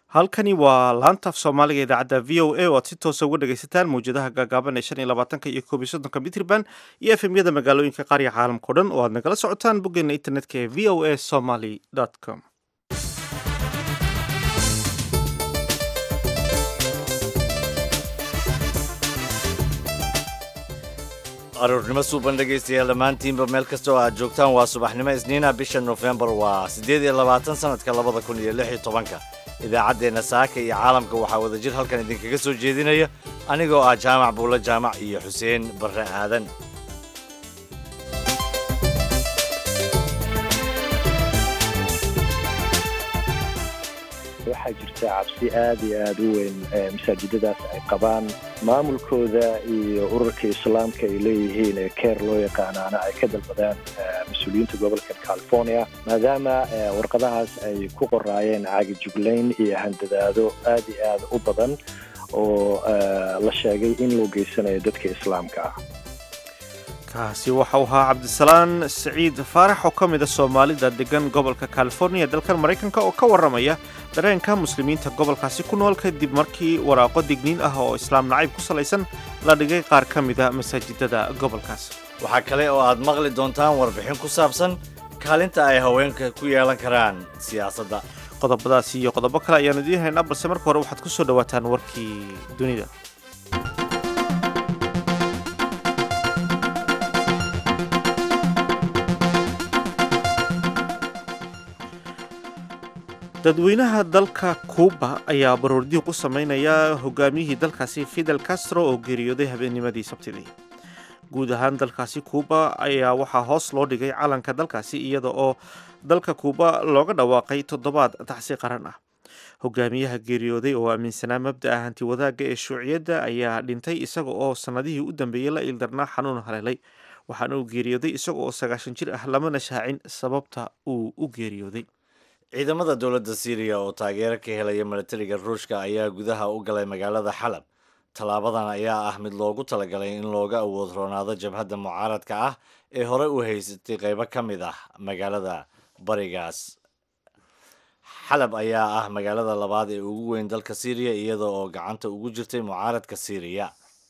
halkani waa laantaaf soomaaliga idaacadda v o a oo aad si toosa uga dhegaysataan mawjadaha gaagaaban ee shan iyo labaatanka iyo koob iyo soddonka mitrban iyo efemyada magaalooyinka qaariga caalamka o dhan oo aad nagala socotaan boggeena internetka ee v o a somaly com aroornimo suuban dhegaystayaal dhammaantiinba meel kasta oo aad joogtaan waa subaxnimo isniina bisha nofembar waa siddeed iyo labaatan sannadka labada kun iyo lix iyo tobanka idaacaddeenna saaka iyo caalamka waxaa wadajir halkan idinkaga soo jeedinaya anigoo ah jaamac buulo jaamac iyo xuseen barre aadan waxaa jirta cabsi aad iyo aada u weyn masaajidadaas ay qabaan maamulkooda iyo ururka islaamka ay leeyihiin ee keer loo yaqaanaana ay ka dalbadaan mas-uuliyiinta gobolka california maadaama warqadahaas ay ku qoraayeen caagijuglayn iyo handadaado aad iyo aada u badan oo la sheegay in loo geysanayo dadka islaamka ah kaasi waxau ahaa cabdisalaan siciid faarax oo ka mid a soomaalida degan gobolka californiya dalkan maraykanka oo ka warramaya dareenka muslimiinta gobolkaasi ku nool kadib markii waraaqo digniin ah oo islaam nacayb ku salaysan la dhigay qaar ka mida masaajidada gobolkaas waxaa kale oo aad maqli doontaan warbixin ku saabsan kaalinta ay haweenka ku yeelan karaan siyaasadda qodobadaasi iyo qodobo kale ayaanu idiin haynaa balse marka hore waxaad ku soo dhowaataan warkii dunida dadweynaha dalka kuuba ayaa baroordiiq u samaynaya hogaamiyihii dalkaasi fidel castro oo geeriyooday habeennimadii sabtidii guud ahaan dalkaasi kuuba ayaa waxaa hoos loo dhigay calanka dalkaasi iyada oo dalka kuuba looga dhawaaqay toddobaad tacsi qaran ah hogaamiyaha geeriyooday oo aaminsanaa mabda'a hanti wadaagga ee shuuciyadda ayaa dhintay isaga oo sannadihii u dambeeyey la ildarnaa xanuun haleelay waxaana uu geeriyooday isaga oo sagaashan jir ah lamana shaacin sababta uu u geeriyooday ciidamada dowladda syriya oo taageero ka helaya milatariga ruushka ayaa gudaha u galay magaalada xalab tallaabadan ayaa ah mid loogu talagalay in looga awood roonaado jabhadda mucaaradka ah ee horey u haysatay qaybo ka mid ah magaalada barigaas xalab ayaa ah magaalada labaad ee ugu weyn dalka syriya iyada oo gacanta ugu jirtay mucaaradka syriya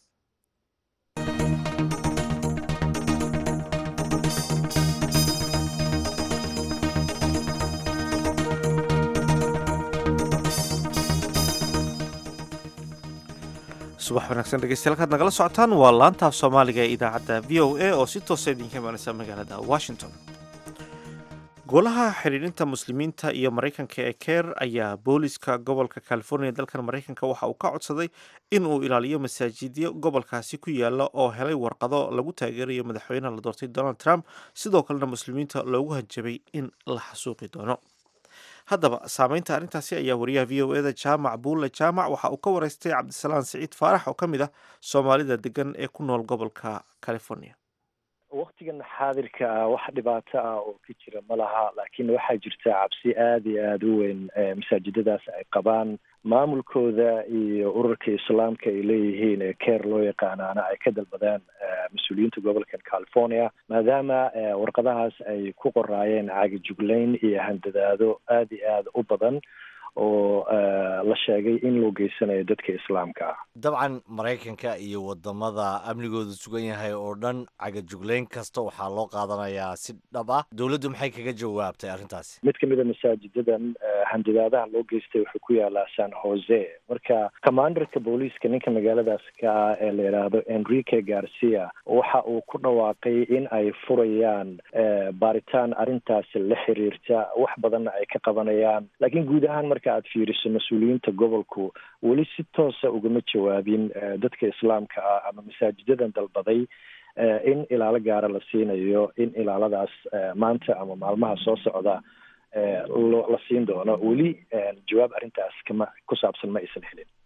subax wanaagsan dhegeystayaal kaad nagala socotaan waa laantaaf soomaaliga ee idaacadda v o a oo si toosa idinka imaaneysa magaalada washington golaha xidhiidhinta muslimiinta iyo maraykanka ee keer ayaa booliska gobolka california dalkan maraykanka waxa uu ka codsaday in uu ilaaliyo masaajidyo gobolkaasi ku yaala oo helay warqado lagu taageerayo madaxweynaha la doortay donald trump sidoo kalena muslimiinta loogu hanjabay in la xasuuqi doono haddaba saameynta arrintaasi ayaa wariyaha v o eda jaamac buulle jaamac waxa uu ka wareystay cabdisalaan siciid faarax oo ka mid ah soomaalida degan ee ku nool gobolka california waktigan xaadirka ah wax dhibaato ah oo ka jira ma laha laakiin waxaa jirta cabsi aada iyo aada u weyn masaajidadaas ay qabaan maamulkooda iyo ururka islaamka ay leeyihiin ee keer loo yaqaanaana ay ka dalbadaan mas-uuliyiinta gobolka california maadaama warqadahaas ay ku qoraayeen caagijuglayn iyo handadaado aada iyo aada u badan oo la sheegay in loo geysanayo dadka islaamka ah dabcan maraykanka iyo wadamada amnigoodu sugan yahay oo dhan cagajuglayn kasta waxaa loo qaadanayaa si dhab ah dowladdu maxay kaga jawaabtay arrintaasi mid kamid a masaajidadan handadaadaha loo geystay wuxuu ku yaalaa san jose marka commanderka booliiska ninka magaaladaas ka ah ee la yidhaahdo enrique garcia waxa uu ku dhawaaqay in ay furayaan baaritaan arrintaasi la xiriirta wax badanna ay ka qabanayaan laakiin guud ahaan marka aad fiiriso mas-uuliyiinta gobolku weli si toosa ugama jawaabin dadka islaamka ah ama masaajidadan dalbaday in ilaalo gaara la siinayo in ilaaladaas maanta ama maalmaha soo socda la siin doono weli jawaab arrintaas kama ku saabsan ma aysan helin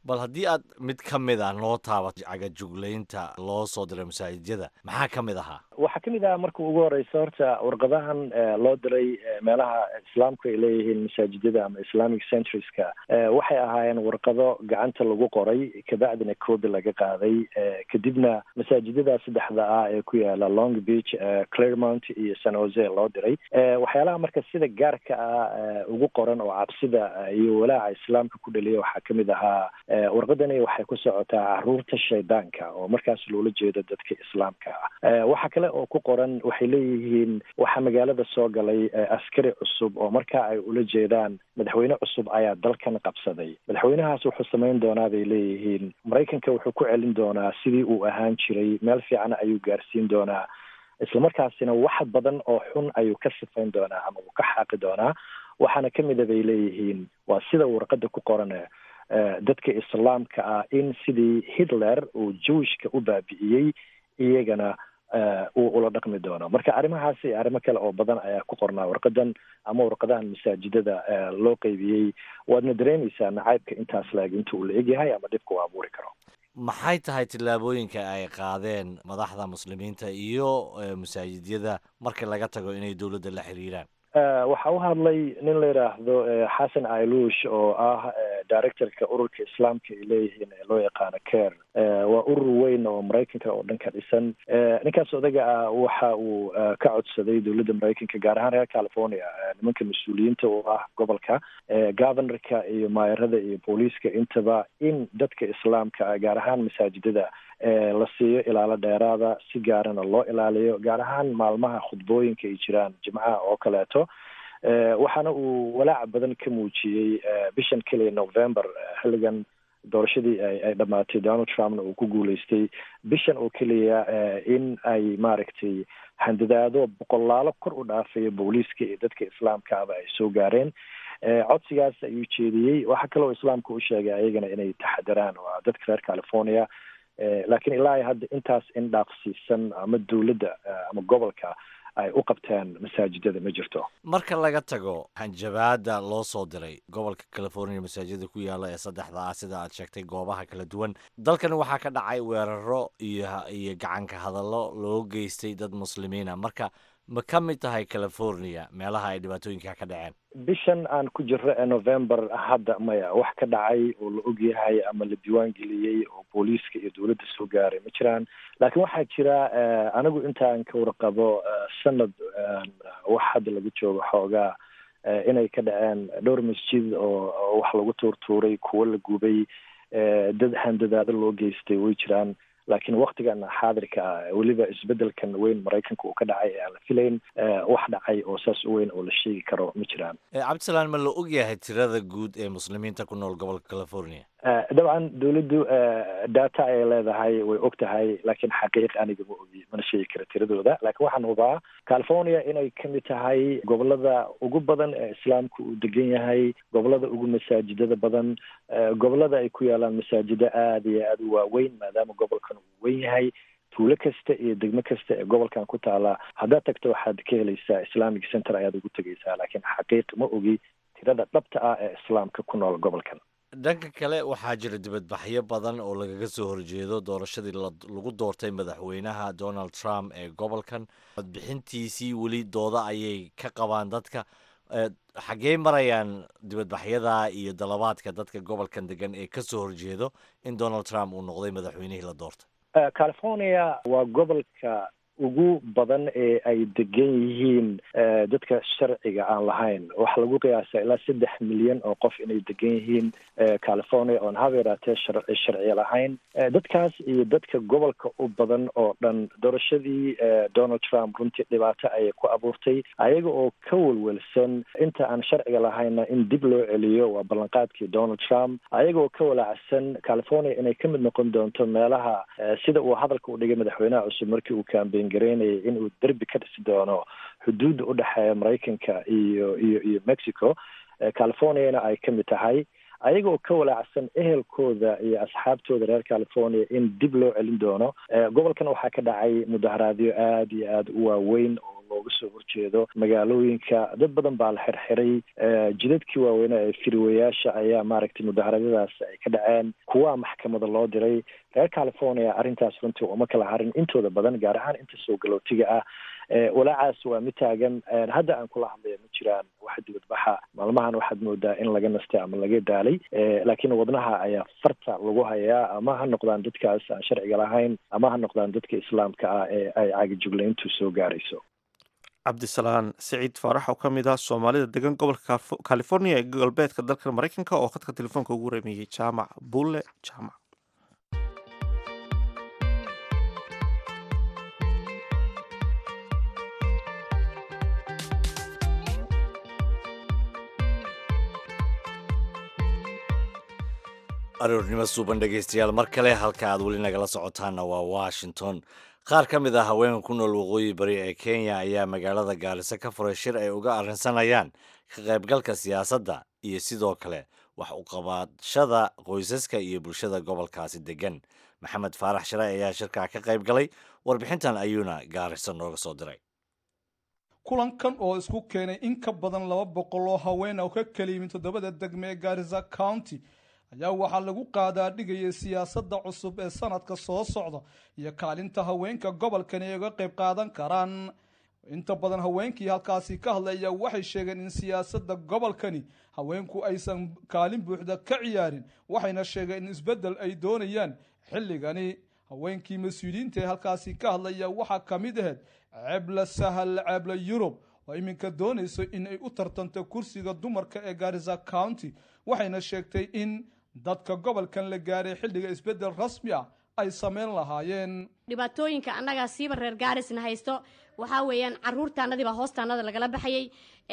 bal haddii aad mid ka mid ah noo taabato cagajuglaynta loo soo diray masaajidyada maxaa ka mid ahaa waxaa ka mid ah marka ugu horeysa horta warqadahan loo diray meelaha islaamku ay leeyihiin masaajidyada ama islamic centriska waxay ahaayeen warqado gacanta lagu qoray kabacdina coobi laga qaaday kadibna masaajidada saddexda ah ee ku yaala long beach claremont iyo san jose loo diray waxyaalaha marka sida gaarka ah ugu qoran oo cabsida iyo walaaca islaamka ku dhaliya waxaa ka mid ahaa warqadani waxay ku socotaa caruurta shaydaanka oo markaas loola jeedo dadka islaamka ah waxaa kale oo ku qoran waxay leeyihiin waxaa magaalada soo galay askari cusub oo markaa ay ula jeedaan madaxweyne cusub ayaa dalkan qabsaday madaxweynahaas wuxuu samayn doonaa bay leeyihiin maraykanka wuxuu ku celin doonaa sidii uu ahaan jiray meel fiican ayuu gaarsiin doonaa islamarkaasina wax badan oo xun ayuu ka sifayn doonaa ama uu ka xaaqi doonaa waxaana ka mida bay leeyihiin waa sida warqada ku qoran dadka islaamka ah in sidii hitler uu jewishka u baabi'iyey iyagana uu ula dhaqmi doono marka arrimahaasi iyo arrimo kale oo badan ayaa ku qornaa warqadan ama warqadahan masaajidada loo qeybiyey waadna dareemaysaa nacaybka intaas laeg inta uu la egyahay ama dhibka uu abuuri karo maxay tahay tillaabooyinka ay qaadeen madaxda muslimiinta iyo masaajidyada marka laga tago inay dowladda la xiriiraan waxaa u hadlay nin la yidhaahdo xasan ailush oo ah directorka ururka islaamka ay leeyihiin ee loo yaqaano care waa urur weyn oo maraykanka oo dhan ka dhisan ninkaas odaga ah waxa uu ka codsaday dowladda maraykanka gaar ahaan reer california nimanka mas-uuliyiinta oo ah gobolka governorka iyo maayarada iyo booliiska intaba in dadka islaamka ah gaar ahaan masaajidada la siiyo ilaalo dheeraada si gaarana loo ilaaliyo gaar ahaan maalmaha khudbooyinka ay jiraan jimcaha oo kaleeto waxaana uu walaac badan ka muujiyey bishan keliya november xilligan doorashadii ay dhammaatay donald trumpna uu ku guuleystay bishan oo keliya in ay maaragtay handadaado boqolaalo kor u dhaafaya booliiska iyo dadka islaamkaaba ay soo gaareen codsigaas ayuu jeediyey waxaa kaloo islaamka u sheegay ayagana inay taxadaraan waa dadka reer california laakiin ilaa hadda intaas in dhaafsiisan ama dowladda ama gobolka ay u qabteen masaajidada ma jirto marka laga tago hanjabaada loo soo diray gobolka california masaajida ku yaala ee saddexda ah sida aad sheegtay goobaha kala duwan dalkan waxaa ka dhacay weeraro iyo iyo gacanka hadallo loo geystay dad muslimiina marka ma ka mid tahay california meelaha ay dhibaatooyinka ka dhaceen bishan aan ku jirro ee november hadda maya wax ka dhacay oo la ogyahay ama la diiwaan geliyey oo booliiska iyo dowladda soo gaaray ma jiraan laakiin waxaa jira anigu intaan ka warqabo sanad wax hadda lagu joogo xoogaa inay ka dhaceen dhowr masjid oo wax lagu tuurtuuray kuwo la gubay dad handadaado loo geystay way jiraan laakiin waktigan xaadirka ah weliba isbedelkan weyn maraykanka uu ka dhacay ee aan la filayn wax dhacay oo saas u weyn oo la sheegi karo ma jiraan cabdisalaan ma la ogyahay tirada guud ee muslimiinta ku nool gobolka california dabcan dowladdu data ayay leedahay way og tahay laakiin xaqiiq aniga ma ogi mana sheegi kara tiradooda laakiin waxaan hubaa california inay kamid tahay gobolada ugu badan ee islaamka uu degan yahay gobolada ugu masaajidada badan gobolada ay ku yaalaan masaajido aada iyo aada u waaweyn maadaama gobolkan uu weyn yahay tuulo kasta iyo degmo kasta ee gobolkan ku taala haddaad tagto waxaad ka helaysaa islamic center ayaad ugu tegaysaa laakiin xaqiiq ma ogi tirada dhabta ah ee islaamka ku nool gobolkan dhanka kale waxaa jira dibadbaxyo badan oo lagaga soo horjeedo doorashadii lagu doortay madaxweynaha donald trump ee gobolkan codbixintiisii weli dooda ayay ka qabaan dadka xaggee marayaan dibadbaxyada iyo dalabaadka dadka gobolkan degan ee kasoo horjeedo in donald trump uu noqday madaxweynihii la doortay california waa gobolka ugu badan ee ay degan yihiin dadka sharciga aan lahayn waxaa lagu qiyaasaa ilaa saddex milyan oo qof inay degan yihiin california oon haba yaraatee sharci sharci lahayn dadkaas iyo dadka gobolka u badan oo dhan doorashadii donald trump runtii dhibaato ayay ku abuurtay ayaga oo ka welwelsan inta aan sharciga lahayna in dib loo celiyo waa ballanqaadkii donald trump ayaga oo ka walaacsan california inay ka mid noqon doonto meelaha sida uu hadalka u dhigay madaxweynaha cusub markii uu kambeyn gareynayay inuu derbi ka dhisi doono xuduudda u dhexeeya maraykanka iyo iyo iyo mexico californiana ay ka mid tahay ayaga oo ka walaacsan ehelkooda iyo asxaabtooda reer california in dib loo celin doono gobolkan waxaa ka dhacay mudaharaadyo aada iyo aada u waaweyn oo looga soo horjeedo magaalooyinka dad badan baa la xirxiray jidadkii waaweynaa ee firiwayaasha ayaa maaragtay mudaharaadyadaas ay ka dhaceen kuwaa maxkamada loo diray reer california arrintaas runtii uma kala harin intooda badan gaar ahaan inta soo galootiga ah walaacaas waa mid taagan hadda aan kula hadlaya ma jiraan wax dibadbaxa maalmahan waxaad moodaa in laga nastay ama laga daalay laakiin wadnaha ayaa farta lagu hayaa ama ha noqdaan dadkaas aan sharciga lahayn ama ha noqdaan dadka islaamka ah ee ay caagijuglayntu soo gaarayso cabdisalaan siciid faarax oo ka mid ah soomaalida degan gobolka california ee galbeedka dalka maraykanka oo khadka telefoonka ugu remeeyey jaamac bulle jaamac aroornimo suuban dhegaystayaal mar kale halka aad weli nagala socotaanna waa washington qaar ka mid ah haweenka ku nool waqooyi bari ee kenya ayaa magaalada gaariso ka furay shir ay uga arrinsanayaan ka qaybgalka siyaasadda iyo sidoo kale wax uqabadshada qoysaska iyo bulshada gobolkaasi degan maxamed faarax share ayaa shirkaa ka qayb galay warbixintan ayuuna gaariso nooga soo diray kulankan oo isku keenay in ka badan laba boqol oo haween oo ka kala yimid toddobada degme ee gaarisa county ayaa waxaa lagu qaadaa dhigayay siyaasadda cusub ee sanadka soo socda iyo kaalinta haweenka gobolkani ay uga qayb qaadan karaan inta badan haweenkii halkaasi ka hadlaya waxay sheegeen in siyaasadda gobolkani haweenku aysan kaalin buuxda ka ciyaarin waxayna sheegeen in isbeddel ay doonayaan xilligani haweenkii mas-uuliyiinta ee halkaasi ka hadlaya waxaa ka mid ahayd ceebla sahal ceebla yurub oo iminka doonayso in ay u tartanto kursiga dumarka ee gaarisa county waxayna sheegtay in dadka gobolkan la gaaray xilliga isbeddel rasmi ah ay sameyn lahaayeen dhibaatooyinka annaga siiba reer gaarisna haysto waxaa weeyaan caruurtaanadii baa hoostaanada lagala baxayay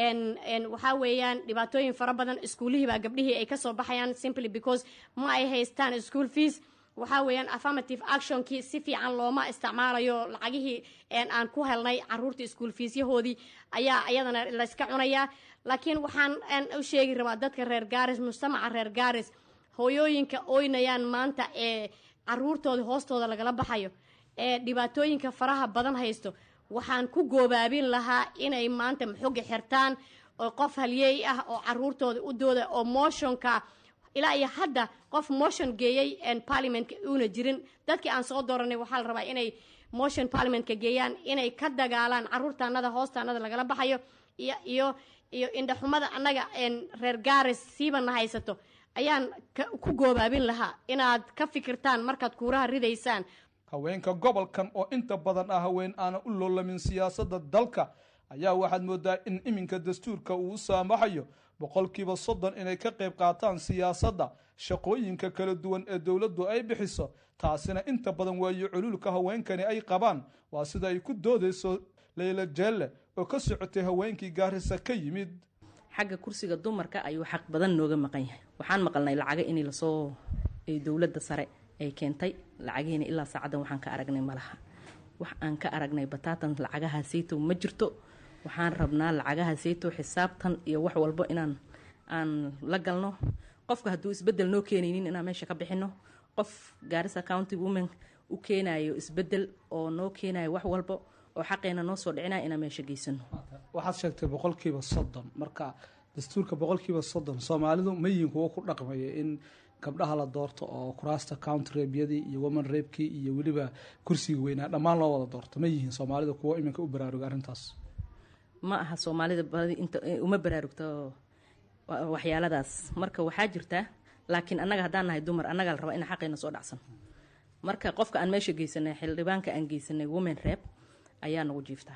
waxaa weeyaan dhibaatooyin fara badan iskuulihii baa gabdhihii ay kasoo baxayaan simply because ma ay haystaan school fees waxaa weeyaan affirmative actionkii si fiican looma isticmaalayo lacagihii aan ku helnay caruurta iskuol fiisyahoodii ayaa iyadana layska cunayaa laakiin waxaan u sheegi rabaa dadka reer gaaris mujtamaca reer gaaris hooyooyinka oynayaan maanta ee caruurtooda hoostooda lagala baxayo ee dhibaatooyinka faraha badan haysto waxaan ku goobaabin lahaa inay maanta maxoga xirtaan oo qof halyeey ah oo caruurtooda u dooda oo motionka ilaa iyo hadda qof motion geeyey parliamentka uuna jirin dadkii aan soo dooranay waxaa la rabaa inay motion parliamentka geeyaan inay ka dagaalaan caruurtaanada hoostaanada lagala baxayo iyo iyo iyo indhaxumada annaga reer gaaris siibana haysato ayaan ku goobaabin lahaa inaad ka fikirtaan markaad kuuraha ridaysaan haweenka gobolkan oo inta badan ah haween aanan u loolamin siyaasadda dalka ayaa waxaad moodaa in iminka dastuurka uu u saamaxayo boqolkiiba soddon inay ka qayb qaataan siyaasadda shaqooyinka kala duwan ee dowladdu ay bixiso taasina inta badan waayo culuulka haweenkani ay qabaan waa sida ay ku doodayso leyla jeelle oo ka socotay haweenkii gaarisa ka yimid xagga kursiga dumarka ayuu xaq badan nooga maqan yahay waxaan maqalnay lacaga in lasoo dowladda sare ay keentay lacagihiina ilaa saacaddan waxaan ka aragnay malaha wax aan ka aragnay bataatan lacagaha saytow ma jirto waxaan rabnaa lacagaha saytow xisaabtan iyo wax walbo inaan aan la galno qofka hadduu isbedel noo keenaynin inaan meesha ka bixino qof gaarisa county women u keenayo isbedel oo noo keenayo wax walbo oo xaqeena noo soo dhicinaya inaan meesha geysano waxaad sheegtay boqolkiiba soddon marka dastuurka boqolkiiba soddon soomaalidu ma yihiin kuwo ku dhaqmaya in gabdhaha la doorto oo kuraasta county reebyadii iyo woman reebkii iyo weliba kursiga weynaa dhammaan loo wada doorto ma yihiin soomaalida kuwo iminka u baraaruga arrintaas ma aha soomaalida badi inta uma baraarugto waxyaaladaas marka waxaa jirtaa laakiin annaga haddaan nahay dumar annagaa la rabaa ina xaqeena soo dhacsan marka qofka aan meesha geysanay xildhibaanka aan geysanay women reeb ayaa nagu jiiftaa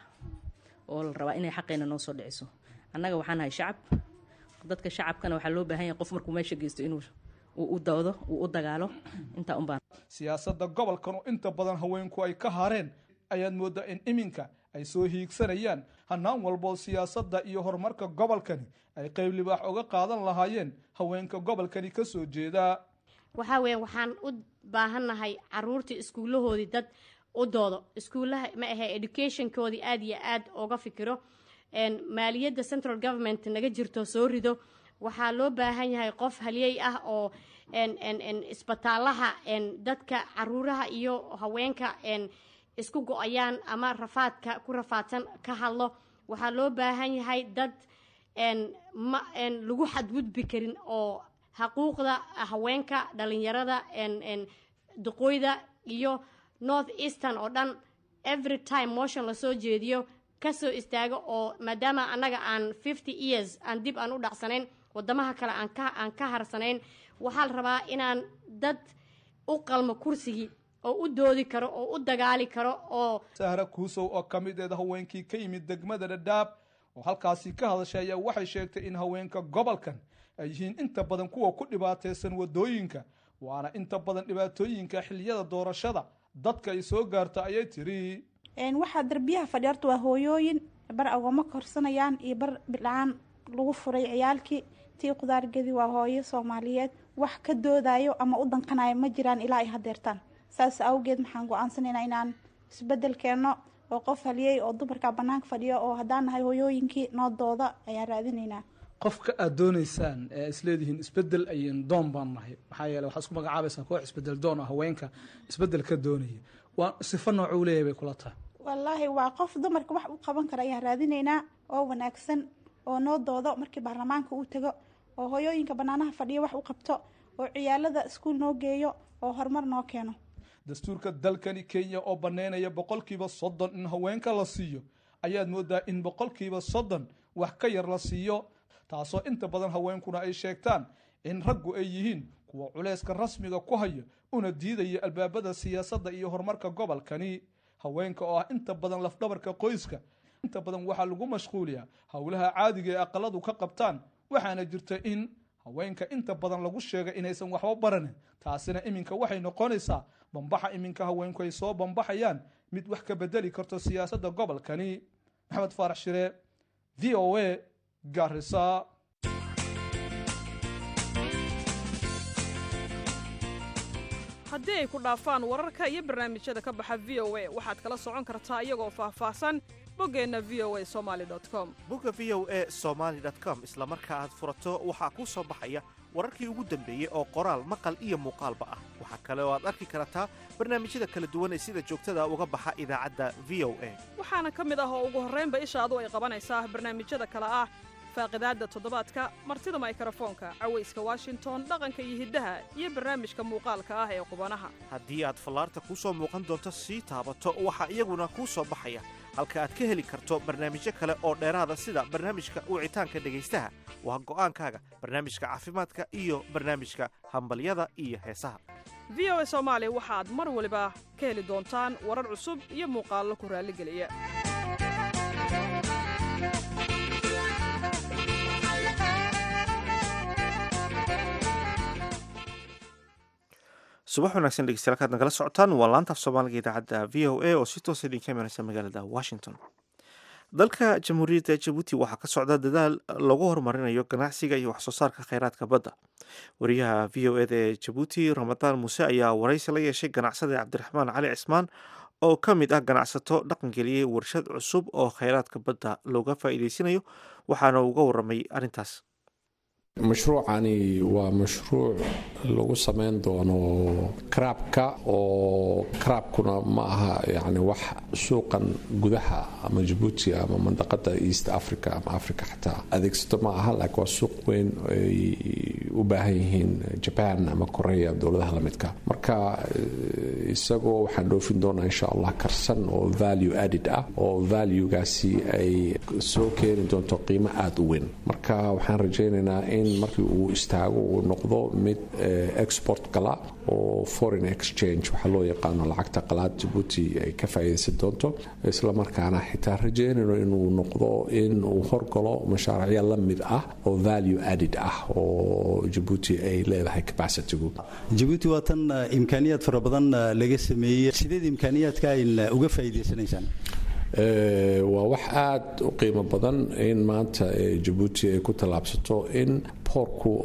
oo la rabaa inay xaqeena noo soo dhiciso annaga waxaa nahay shacab dadka shacabkana waxaa loo baahan yahay qof markuu meesha geysto inuu uu u dawdo uu u dagaalo intaa unbaan siyaasadda gobolkan oo inta badan haweenku ay ka hareen ayaad mooddaa in iminka ay soo hiigsanayaan hanaan walboo siyaasadda iyo horumarka gobolkani ay qayb libaax uga qaadan lahaayeen haweenka gobolkani ka soo jeedaa waxaa weeye waxaan u baahannahay caruurtii iskuullahoodii dad u doodo iskuullaha ma ahe educationkoodii aad iyo aad uga fikiro maaliyadda central government naga jirto soo rido waxaa loo baahan yahay qof halyey ah oo isbitaalaha dadka caruuraha iyo haweenka isku go-ayaan ama rafaadka ku rafaadsan ka hadlo waxaa loo baahan yahay dad ma lagu xadgudbi karin oo xuquuqda haweenka dhalinyarada duqooyda iyo north eastern oo dhan every time motion lasoo jeediyo kasoo istaago oo maadaama annaga aan fifty years aan dib aan u dhacsanayn wadamaha kale aan ka aan ka harsanayn waxaa la rabaa inaan dad u qalmo kursigii oo u doodi karo oo u dagaali karo oo sahra kuusow oo ka mid eed haweenkii ka yimid degmada dhadhaab oo halkaasi ka hadashay ayaa waxay sheegtay in haweenka gobolkan ay yihiin inta badan kuwa ku dhibaataysan wadooyinka waana inta badan dhibaatooyinka xiliyada doorashada dadka ay soo gaarta ayay tiri waxaa darbiyaha fadhi horta waa hooyooyin bar agooma korsanayaan iyo bar bidla-aan lagu furay ciyaalkii tii qudaargedi waa hooyo soomaaliyeed wax ka doodayo ama u danqanayo ma jiraan ilaa ay hadeertaan saas awgeed maxaan go-aansanaynaa inaan isbedel keenno oo qof haliyey oo dumarka banaanka fadhiyo oo haddaan nahay hooyooyinkii noodooda ayaan raadinaynaa qofka aad doonaysaan ee isleedihiin isbedel ayan doon baan nahay maxaa yeele waxaad isku magacaabaysaa koox isbedel doon oo haweenka isbedel ka doonaya waa sifo noocuu leeyahay bay kula tahay wallaahi waa qof dumarka wax u qaban kara ayaan raadinaynaa oo wanaagsan oo noo doodo markii baarlamaanka uu tago oo hooyooyinka banaanaha fadhiyo wax u qabto oo ciyaalada iskuul noo geeyo oo horumar noo keeno dastuurka dalkani kenya oo banneynaya boqolkiiba soddon in haweenka la siiyo ayaad moodaa in boqolkiiba soddon wax ka yar la siiyo taasoo inta badan haweenkuna ay sheegtaan in raggu ay yihiin kuwa culayska rasmiga ku haya una diidaya albaabada siyaasadda iyo horumarka gobolkani haweenka oo ah inta badan lafdhabarka qoyska inta badan waxaa lagu mashquuliyaa howlaha caadiga ee aqaladu ka qabtaan waxaana jirta in haweenka inta badan lagu sheegay inaysan waxba baranin taasina iminka waxay noqonaysaa bambaxa iminka haweenku ay soo bambaxayaan mid wax ka bedeli karto siyaasadda gobolkani maxamed faarax shire v o a garisa haddii ay ku dhaafaan wararka iyo barnaamijyada ka baxa v o a waxaad kala socon kartaa iyagoo faahfaahsan boggeenna v o a somali com bogga v o a somaali com isla marka aad furato waxaa kuu soo baxaya wararkii ugu dambeeyey oo qoraal maqal iyo muuqaalba ah waxaa kale oo aad arki kartaa barnaamijyada kala duwan ee sida joogtada uga baxa idaacadda v o a waxaana ka mid ah oo ugu horraynba ishaadu ay qabanaysaa barnaamijyada kale ah faaqidaadda toddobaadka martida maykrofoonka cawayska washington dhaqanka iyo hiddaha iyo barnaamijka muuqaalka ah ee qubanaha haddii aad fallaarta kuu soo muuqan doonto sii taabato waxaa iyaguna kuu soo baxaya halka aad ka heli karto barnaamijyo kale oo dheeraada sida barnaamijka wicitaanka dhegaystaha waa go'aankaaga barnaamijka caafimaadka iyo barnaamijka hambalyada iyo heesaha v o a soomaali waxaad mar waliba ka heli doontaan warar cusub iyo muuqaallo ku raalligeliya subax wanaagsan dhegeystayaal kaad nagala socotaan waa laantaaf soomaaliga idaacadda v o a oo si toosa idinka imanaysa magaalada washington dalka jamhuuriyadda jabuuti waxaa ka socda dadaal lagu horumarinayo ganacsiga iyo waxsoo saarka kheyraadka badda wariyaha v o eda ee jabuuti ramadaan muuse ayaa waraysi la yeeshay ganacsada cabdiraxmaan cali cismaan oo ka mid ah ganacsato dhaqangeliyey warshad cusub oo kheyraadka badda looga faa'iideysanayo waxaana uga waramay arrintaas mashruucani waa mashruuc lagu samayn doono karaabka oo karaabkuna ma aha yani wax suuqan gudaha ama jabuuti ama mandaqada east africa ama africa xataa adeegsato ma aha laakiin waa suuq weyn ay u baahan yihiin jaban ama korea dowladaha lamidka marka isagoo waxaan dhoofin doonaa insha allah karsan oo value added ah oo valuegaasi ay soo keeni doonto qiimo aada u weyn marka waxaan rajaynaynaa in markii uu istaago uu noqdo mid export gala oo foreign exchange waxaa loo yaqaano lacagta qalaad jabuuti ay ka faa'iidaysan doonto islamarkaana xitaa rajaynayno inuu noqdo in uu horgalo mashaariicya la mid ah oo value added ah oo jabuuti ay leedahay capacitygu jabuuti waa tan imkaaniyaad fara badan laga sameeyey sideed imkaaniyaadka ayn uga faa'iidaysanaysaan waa wax aada u qiimo badan in maanta jabuuti ay ku tallaabsato in boorku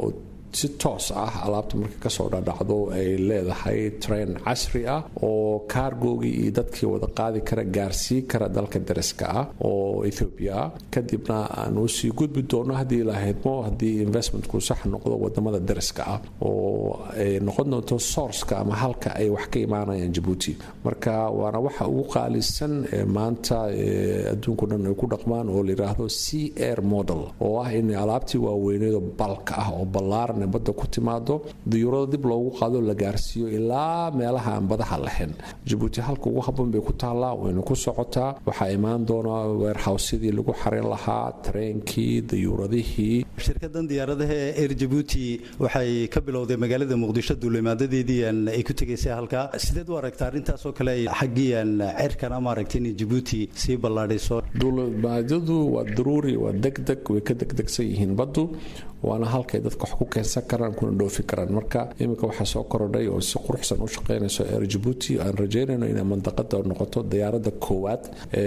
si toos ah alaabta marka kasoo dhadhacdo ay leedahay train casri ah oo kaargoogii iyo dadkii wada qaadi kara gaarsii kara dalka dariska ah oo ethoobiya ah kadibna aanu sii gudbi doono haddii la haydmo haddii investmentku sax noqdo wadamada dariska ah oo ay noqon doonto sourceka ama halka ay wax ka imaanayaan jabuuti marka waana waxa ugu qaalisan ee maanta adduunku dhan ay ku dhaqmaan oo la yidhaahdo c air model oo ah in alaabtii waaweyneedo balka ah oo ballaaran ee badda ku timaado diyuurada dib loogu qaado la gaarsiiyo ilaa meelaha aan badaha lahayn jabuuti halka ugu habboon bay ku taallaa wayna ku socotaa waxaa imaan doona weerhawsyadii lagu xarin lahaa tareenkii diyuuradihii shirkadan diyaaradaha ee air jabuuti waxay ka bilowday magaalada muqdisho duulimaadadeedii ay ku tegaysay halkaa sideed u aragta arrintaasoo kale xaggii cirkan ama aragta inay jabuuti sii ballaadhayso duulimaadyadu waa daruuri waa degdeg way ka degdegsan yihiin baddu waana halkay dadka wax ku keensan karaan kuna dhoofi karaan marka iminka waxaa soo korodhay oo si quruxsan u shaqaynayso air jabuuti aan rajaynayno inay mandaqada noqoto diyaaradda koowaad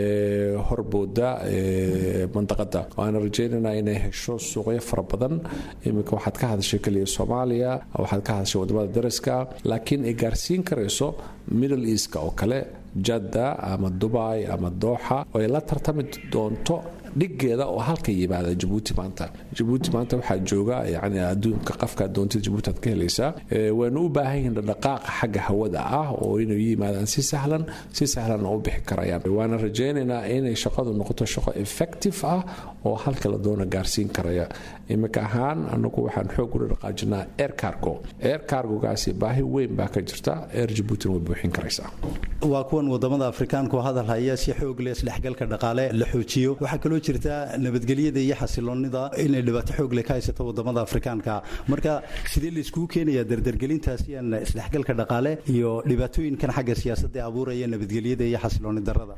ee horbooda mandaqada waana rajaynaynaa inay hesho suuqyo fara badan iminka waxaad ka hadashay keliya soomaaliya waxaad ka hadashay wadamada dariska laakiin ay gaarsiin karayso middle eastka oo kale jadda ama dubai ama dooxa oo ay la tartami doonto dhigeeda oo halka yimaada jabuuti maanta jabuuti maanta waxaa jooga yani adduunka qafka doontida jabuuti aad ka helaysaa waynu u baahan yihiin dhaqaaqa xagga hawada ah oo inay yimaadaan si sahlan si sahlan u bixi karayaan waana rajaynaynaa inay shaqadu noqoto shaqo effective ah oo halka la doona gaarsiin karaya imika ahaan anagu waxaan xoog ula dhaqaajinaa air cargo air cargogaasi baahi weyn baa ka jirta air jabuutina way buuxin karaysaa waa kuwan wadamada afrikaanku hadal haya si xoog leh isdhexgalka dhaqaale la xoojiyo waxaa kaloo jirta nabadgelyada iyo xasiloonida inay dhibaato xoog leh ka haysato wadamada afrikaanka marka sidee laiskugu keenayaa dardargelintaasi aan isdhexgalka dhaqaale iyo dhibaatooyinkan xagga siyaasadda abuuraya nabadgelyada iyo xasilooni darada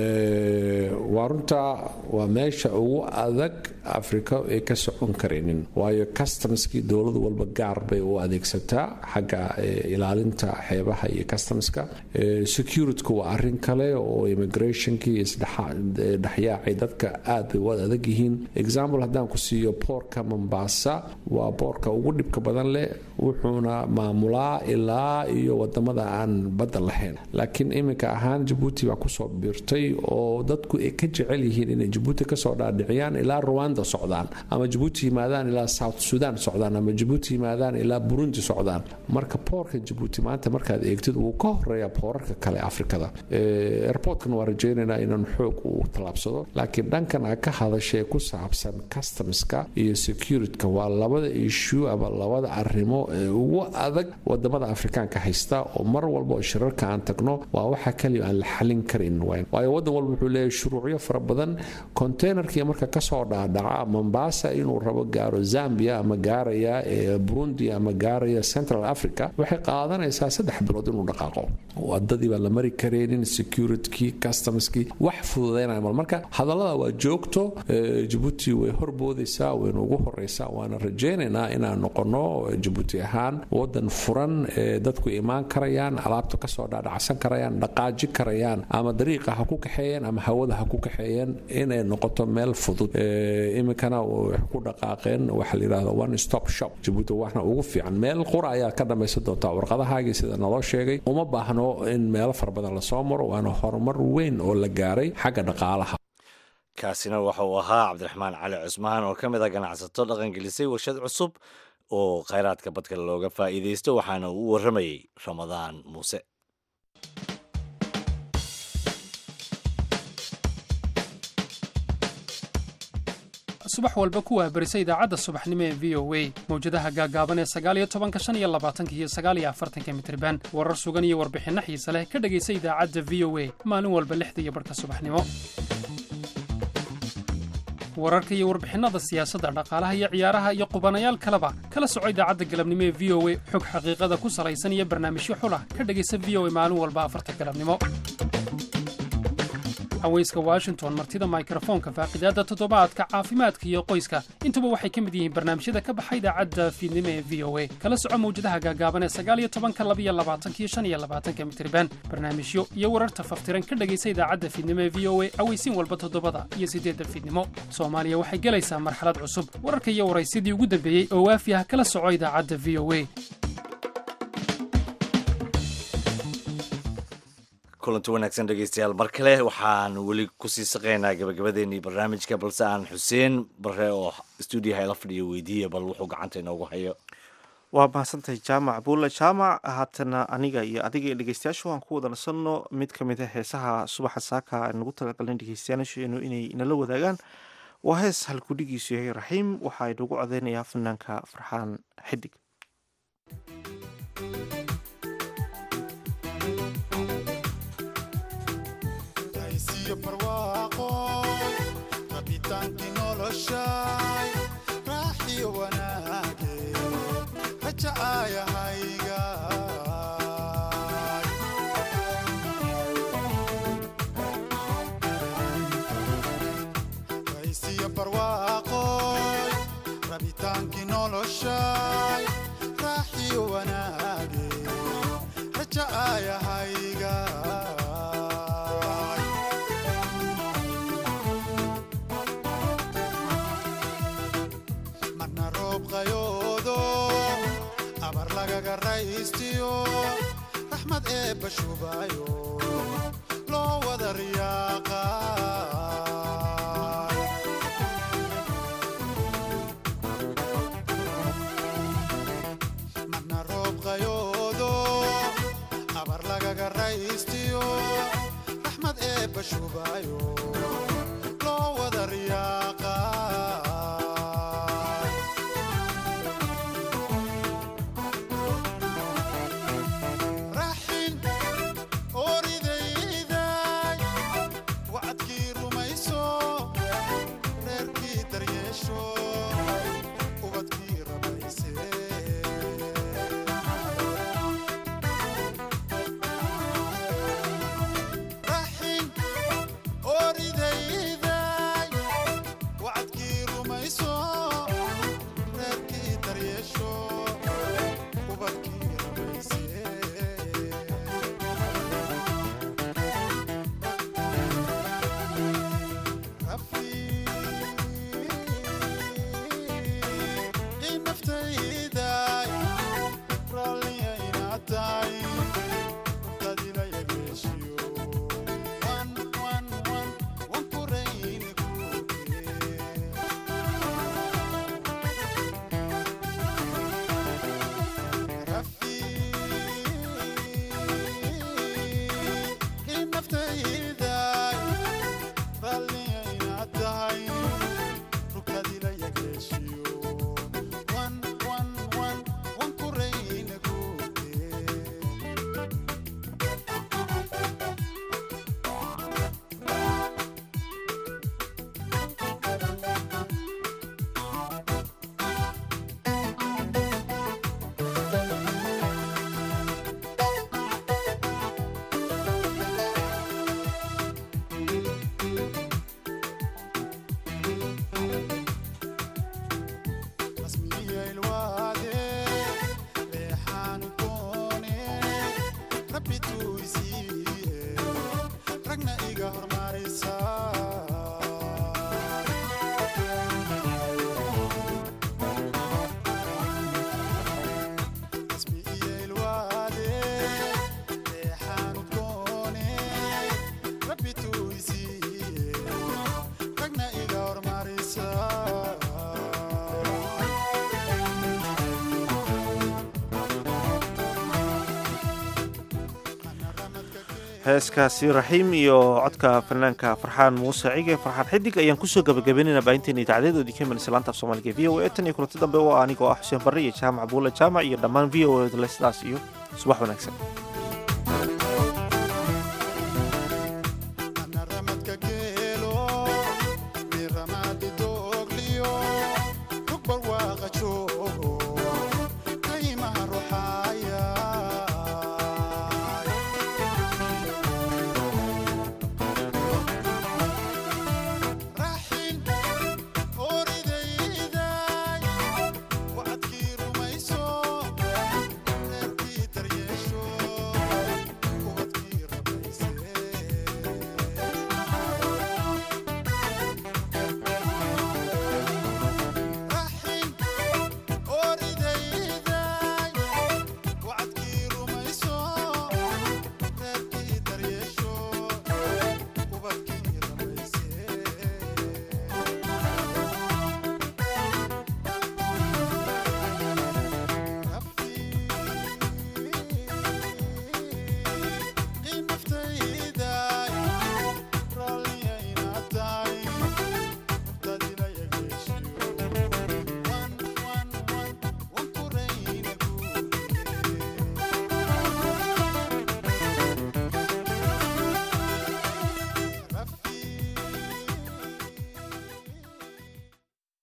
waa runta waa meesha ugu adag afrika ay ka socon karaynin waayo customskii dowlad walba gaar bay u adeegsataa xagga ilaalinta xeebaha iyo customska securityku waa arin kale oo immigrationkii isdhexyaacay dadka aad bay u adag yihiin example haddaan ku siiyo boorka mombasa waa boorka ugu dhibka badan leh wuxuuna maamulaa ilaa iyo wadamada aan badda lahayn laakiin iminka ahaan jabuuti baa kusoo biirtay oo dadku ay ka jecel yihiin inay jabuuti kasoo dhaadhiciyaan ilaa ruwanda socdaan ama jabuuti yimaadaan ilaa south sudan socdaan ama jabuuti yimaadaan ilaa burundi socdaan marka boorka jabuuti maanta markaad eegtid wuu ka horeeya boorarka kale afrikada airportkan waa rajaynaynaa inaan xoog uu tallaabsado laakiin dhankan a ka hadashee ku saabsan customska iyo securityka waa labada issue ama labada arrimo ee ugu adag wadamada afrikaanka haysta oo mar walba oo shirarka aan tagno waa waxa kaliya aan la xalin karin waayo wadan walba wuxuu leeyahay shuruucyo fara badan containerkii marka kasoo dhaadhaca mombasa inuu rabo gaaro zambia ama gaaraya burundi ama gaaraya central africa waxay qaadanaysaa saddex bilood inuu dhaqaaqo wadadii baan la mari karaynin securitykii customskii wax fududaynaya mal marka hadallada waa joogto jabuuti way horboodaysaa wayna ugu horeysaa waana rajaynaynaa inaan noqono jabuuti ahaan wadan furan ee dadku imaan karayaan alaabta kasoo dhaadhacsan karayaan dhaqaaji karayaan ama dariiqa ha ku kaxeeyeen ama hawada ha ku kaxeeyeen inay noqoto meel fudud iminkana waxay ku dhaqaaqeen waxa la yidhahda one stop shop jabuuti waxna ugu fiican meel qura ayaa ka dhamaysan doontaa warqadahaagii sida naloo sheegay uma baahno in meelo fara badan lasoo maro waana horumar weyn oo la gaaray xagga dhaqaalaha kaasina waxa uu ahaa cabdiraxmaan cali cusmaan oo ka mid a ganacsato dhaqangelisay warshad cusub oo khayraadka badka looga faa'iidaysto waxaana uu u warramayey ramadaan muuse subax walba ku waabarisa idaacadda subaxnimo ee v o a mawjadaha gaagaaban ee sagaaliyo tobanka shan iyo labaatanka iyo sagaaliyo afartanka mitriban warar sugan iyo warbixinno xiise leh ka dhegaysa idaacadda v o a maalin walba lixda iyo barhka subaxnimo wararka iyo warbixinnada siyaasadda dhaqaalaha iyo ciyaaraha iyo qubanayaal kaleba kala soco idaacadda galabnimo ee v o a xog xaqiiqada ku salaysan iyo barnaamijyo xulah ka dhegaysa v o a maalin walba afarta galabnimo haweyska washington martida mikrofoonka faaqidaada toddobaadka caafimaadka iyo qoyska intuba waxay ka mid yihiin barnaamijyada ka baxa idaacadda fiidnimo ee v o a kala soco mawjadaha gaagaaban ee sagaaliyo tobanka labiyo labaatankiyo shan iyo labaatanka mitriban barnaamijyo iyo wararta faftiran ka dhegaysa idaacadda fiidnimo ee v o a aweysiin walba toddobada iyo siddeedda fiidnimo soomaaliya waxay gelaysaa marxalad cusub wararka iyo waraysidii ugu dambeeyey oo waafi ah kala soco idaacadda v o a kulanti wanaagsan dhegeystayaal mar kale waxaan weli kusii saqaynaa gabagabadeenii barnaamijka balse aan xuseen bare oo stuudiyaha ila fadhiyo weydiiya bal wuxuu gacanta inoogu hayo waa mahadsantahay jaamac buulle jaamac haatana aniga iyo adiga iyo dhegeystayaashu aan ku wada nasanno mid ka mid a heesaha subaxa saaka aan nagu talagalin dhegeystayaasheenu inay nala wadaagaan waa hees halkudhigiisu yahay raxiim waxaa inagu codeynayaa fanaanka farxaan xidig rabitaankii noloshay raaxiyo wanaage rajacaayahayga raysiyo barwaaqoy rabitaankii noloshay raaxiyo wanaage rajacaayahayga marna roob qayoodo abar lagaga raystiyo raxmad eebba shubayo loo wada riyaaqay marna roob qayoodo abar lagaga raystiyo raxmad eebba shubayo loo wada riyaaqay raxin oridayday wacadkii rumayso reerkii daryeesho ubadkii rabayse raxin oridayday wacadkii rumayso reerkii daryeesho ubadkii rabayse rafiiqii naftayday raalliya inaad tahay rugtadila yageeshiyo wan wan wan wan ku rayni kuge rafiiqii naftayday raalliya inaad tahay rugtadila yageeshiyo wan wan wan wan ku rayni kuge rasmiya ilwaade reexaan doone rabbi tuu isiiye ragna iga hormarisa rasmiya ilwaade reexaan doone rabbi tuu isiiye ragna iga hormarisa heeskaasi raxiim iyo codka fanaanka farxaan muuse cige farxaan xidig ayaan kusoo gabagabeynayna baahinteena idaacadeedoodii ka imanaysa laanta af soomaaliga e v o a tan iyo kulanti dambe oo anigoo ah xuseen barre iyo jaamac buule jaamac iyo dhammaan v o a le sidaas iyo subax wanaagsan